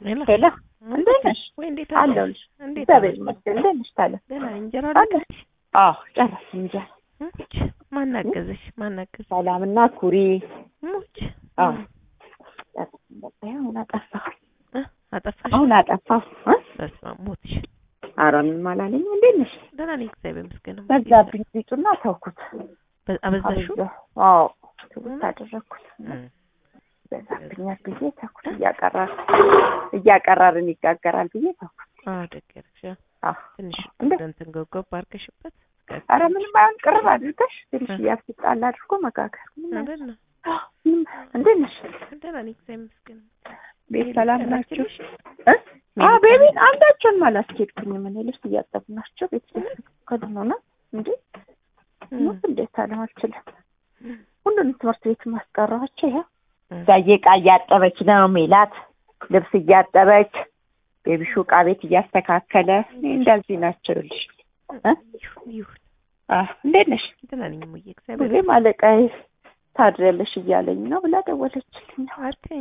ሄሎ ሄሎ እንዴት ነሽ? ወይ እንዴት አለሁልሽ። እንዴት እግዚአብሔር አለሽ? ይመስገን። እንዴት ነሽ ታለ? ደህና ነኝ። እንጀራ አለ? አለች? አዎ ጨረስን እንጂ ሙች ማን አገዘሽ? ማን አገዘሽ? ሰላምና ኩሪ ሙች አዎ ጨረስን። በቃ ይኸው አሁን አጠፋሁ እ አጠፋሽ? አሁን አጠፋሁ እ በስመ አብ ሞትሽ። ኧረ ምንም አላለኝም። እንዴት ነሽ? ደህና ነኝ እግዚአብሔር ይመስገን። በዛብኝ ቢጡና ተውኩት። በ- አበዛሽው? አበዛሁ። አዎ ትውት አደረግኩት። እም። በዛብኛል ብዬ ተውኩት። እያቀራር እያቀራርን ይጋገራል ብዬ ተውኩት። አዎ ደግ ያደረግሽ። አዎ ትንሽ እንዴ? እንትን ጎብጎብ አድርገሽበት ኧረ ምንም አይሆን ቅርብ አድርገሽ ትንሽ እያስጣል አድርጎ መጋገር ምንም አይሆን። አይደል ነው። ምንም እንዴት ነሽ? ደህና ነኝ እግዚአብሔር ይመስገን። ቤት ሰላም ናቸው? ላኪልሽ? እ? አዎ ቤቢን አንዳቸውን አላስኬድኩኝም። እኔ ልብስ እያጠቡ ናቸው። ቤት ከድኖና እንዴ እም። ሞት እንዴት አለም አልችልም። ሁሉንም ትምህርት ቤት ማስቀረዋቸው ይኸው እም። ዛዬ ዕቃ እያጠበች ነው። ሜላት ልብስ እያጠበች ቤቢሹ ዕቃ ቤት እያስተካከለ እኔ እንደዚህ ናቸው። ይኸውልሽ እ? ይሁን ይሁን። አዎ እንዴት ነሽ? ደህና ነኝ እሙዬ እግዚአብሔር ሁሌም አለቃዬ ታድሪያለሽ እያለኝ ነው ብላ ደወለችልኝ። አትኝ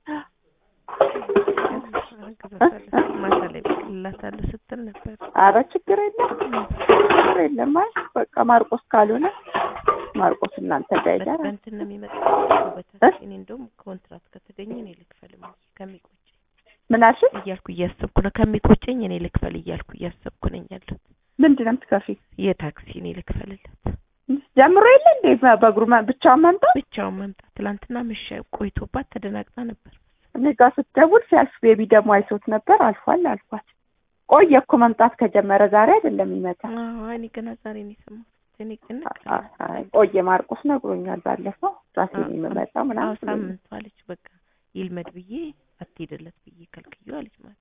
ማታ ላይ ብቅልላታለሁ ስትል ነበር። አረ ችግር የለም ችግር የለም። አይ በቃ ማርቆስ ካልሆነ ማርቆስ እናንተ ጋር ይዳር በእንትን ነው የሚመጣው በታክሲ። እኔ እንደውም ኮንትራት ከተገኘ እኔ ልክፈል እሙዬ ከሚቆጨኝ ምን አልሽኝ? እያልኩ እያሰብኩ ነው። ከሚቆጨኝ እኔ ልክፈል እያልኩ እያሰብኩ ነኝ ያለሁት። ምንድን ነው የምትከፊው? የታክሲ እኔ ልክፈልለት ጀምሮ የለ እንዴ በእግሩ መ- ብቻውን መምጣት? ብቻውን መምጣት። ትላንትና ምሻ ቆይቶባት ተደናግጣ ነበር። እኔ ጋር ስትደውል ሲያልፍ ቤቢ ደግሞ አይቶት ነበር። አልፏል አልፏት። ቆየ እኮ መምጣት ከጀመረ ዛሬ አይደለም ይመጣ አዎ እኔ ገና ዛሬ ነው የሰማሁት። እኔ ግን አይ ቆየ። ማርቆስ ነግሮኛል ባለፈው ራሴ ነው የምመጣው አዎ ምናምን ብሎኛል። ሳምንቱ አለች። በቃ ይልመድ ብዬ አትሄድለት ብዬ ከልክዬው አለች ማለት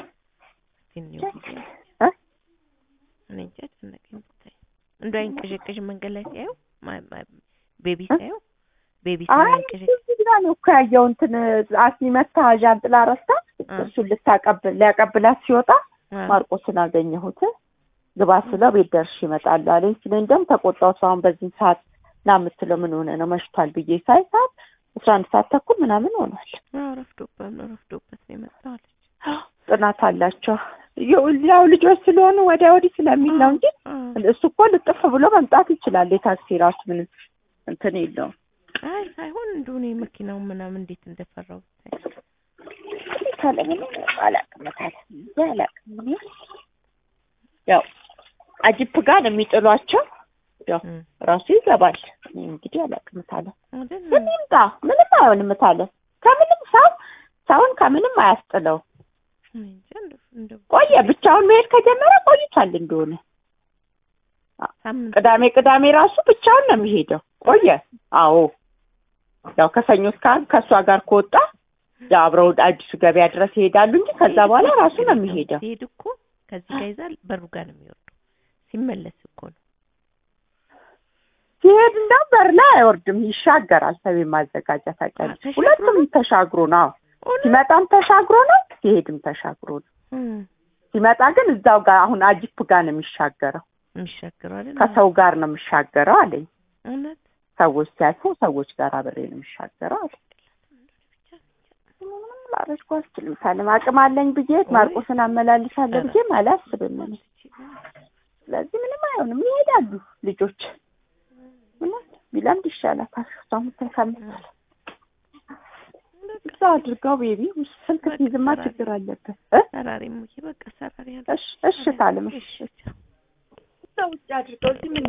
ትንሽ ጊዜ እ? እኔ እንጃ ጨነቀኝ ብታይ እንደ አይንቀዠቀዥ መንገድ ላይ ሲያየው ማ- ማ- ቤቢ እ? ሲያየው ቤቢ አይ ሲያንቀዠቀዥ እዚህ ግራ ነው እኮ ያየው እንትን አስኒ መታ ዣንጥላ ረስታ እሱን ልታቀብል ሊያቀብላት ሲወጣ ማርቆስን አገኘሁት። ግባ ስለው ቤት ደርሽ ይመጣል አለኝ። ስለኝ ደግሞ ተቆጣሁት። አሁን በዚህ ሰዓት ና የምትለው ምን ሆነ ነው መሽቷል ብዬ ሳይ ሰዓት አስራ አንድ ሰዓት ተኩል ምናምን ሆኗል። ረፍዶበት ነው ረፍዶበት ነው የመጣው አለች። ጥናት አላቸው ያው ልጆች ስለሆኑ ወዲያ ወዲህ ስለሚል ነው እንጂ አዎ። እሱ እኮ ልጥፍ ብሎ መምጣት ይችላል። የታክሲ ራሱ ምንም እንትን የለውም። አይ ሳይሆን እንደው እኔ መኪናውን ምናምን እንዴት እንደፈራው ብታይ ካለ ምንም አላውቅም ታለ አላውቅም እኔ ያው አጅፕ ጋር ነው የሚጥሏቸው። ያው እም። ራሱ ይገባል። እኔ እንግዲህ አላውቅም ታለ አይደል? ምን ይምጣ ምንም አይሆንም ታለ ከምንም ሰው ሰውን ከምንም አያስጥለው። እኔ እንጃ እንደው እንደው ቆየ ብቻውን መሄድ ከጀመረ ቆይቷል እንደሆነ ሳምንት ቅዳሜ ቅዳሜ ራሱ ብቻውን ነው የሚሄደው። ቆየ አዎ ያው ከሰኞ እስከ ዓርብ ከእሷ ጋር ከወጣ ያው አብረው አዲሱ ገበያ ድረስ ይሄዳሉ እንጂ ከዛ በኋላ ራሱ ነው የሚሄደው። ሲሄድ እኮ ከዚህ ጋር ይዛል በሩ ጋር ነው የሚወርደው። ሲመለስ እኮ ነው ሲሄድ እንደው በር ላይ አይወርድም፣ ይሻገራል። ሰቤን ማዘጋጃ ታውቂያለሽ። ተሻግሮ ሁለቱም ተሻግሮ ነው። አዎ ሲመጣም ተሻግሮ ነው፣ ሲሄድም ተሻግሮ ነው። እም። ሲመጣ ግን እዛው ጋር አሁን አጂፕ ጋር ነው የሚሻገረው፣ የሚሻገረው አይደል? ከሰው ጋር ነው የሚሻገረው አለኝ። እውነት ሰዎች ሲያልፉ ሰዎች ጋር አብሬ ነው የሚሻገረው አለኝ። ምንም ላደርገው አልችልም። ሳለም አቅም አለኝ ብዬ ማርቆስን አመላልሳለሁ ብዬም አላስብም እኔ። ስለዚህ ምንም አይሆንም፣ ይሄዳሉ ልጆች። እውነት ቢለምድ ይሻላታል። እሷም ከምትል እዛ አድርገው ቤቢ ስልክ ሲይዝማ ችግር አለበት እ ሰራሪ ሙዬ በቃ ሰራሪ ያለ እሺ እሺ ታለም እሺ እሺ እዛ ውጭ አድርገው እዚህ ምን